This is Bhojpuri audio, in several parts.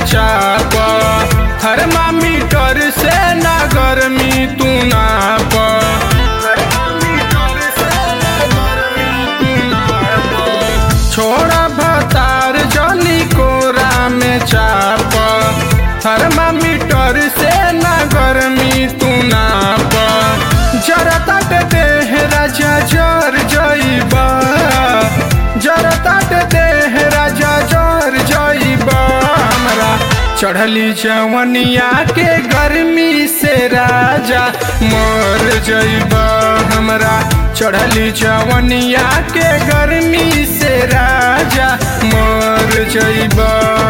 चाप थर्मामीटर से ना गर्मी तू नाप छोड़ा भतार जली कोरा में चाप थर्मामीटर से ना गर्मी तू नाप जरा तट देह राजा जर जइबा जरा तट देह राजा जर जइबा हमरा चढ़ली जवनिया के गर्मी से राजा मर जइबा हमरा चढ़ली जवनिया के गर्मी से राजा मर जइबा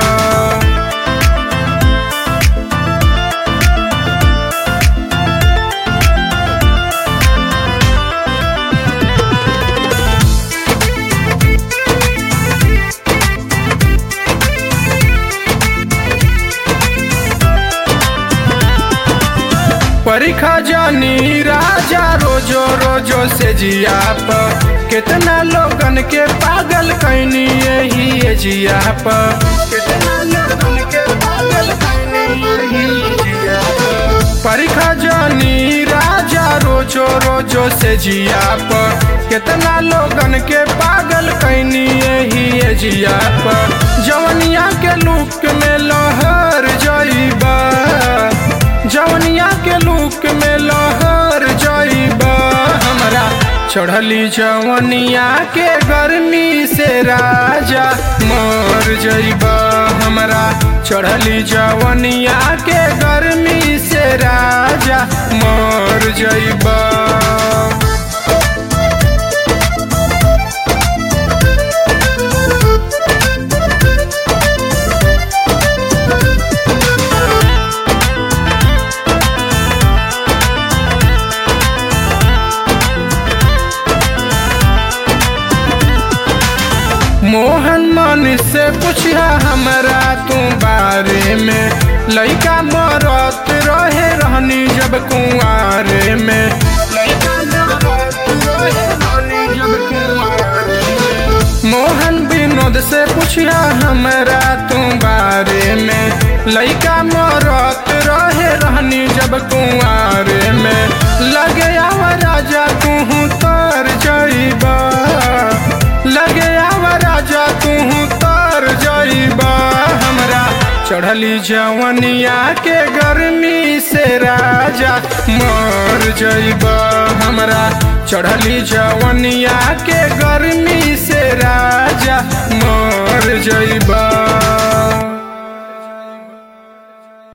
परीक्षा जानी राजा रोजो रोजो से जिया पर कितना लोगन के पागल कैनी यही है जिया पर कितना लोगन के पागल कैनी यही जिया पर परीक्षा जानी राजा रोजो रोजो से जिया पर कितना लोगन के पागल कैनी यही है जिया पर जवनिया के लुक में लहर जइबा जवनिया के लुक में लहर जइबा हमरा चढ़ली जवनिया के गर्मी से राजा मर जइबा हमरा चढ़ली जवनिया के गर्मी से राजा मर जइबा मोहन मन से पूछा हमरा तू बारे में लइका मरत रहे रहनी जब कुआरे में लइका मरत रहे रहनी जब कुंवारे में। मोहन विनोद से पूछा हमरा तू बारे में लइका मरत रहे रहनी जब कुआरे में लगे आवा राजा तू तर जइबा लगे आवा राजा तू तर जइबा हमरा चढ़ली जवनिया के गर्मी से राजा मर जइबा हमरा चढ़ली जवनिया के गर्मी से राजा मर जइबा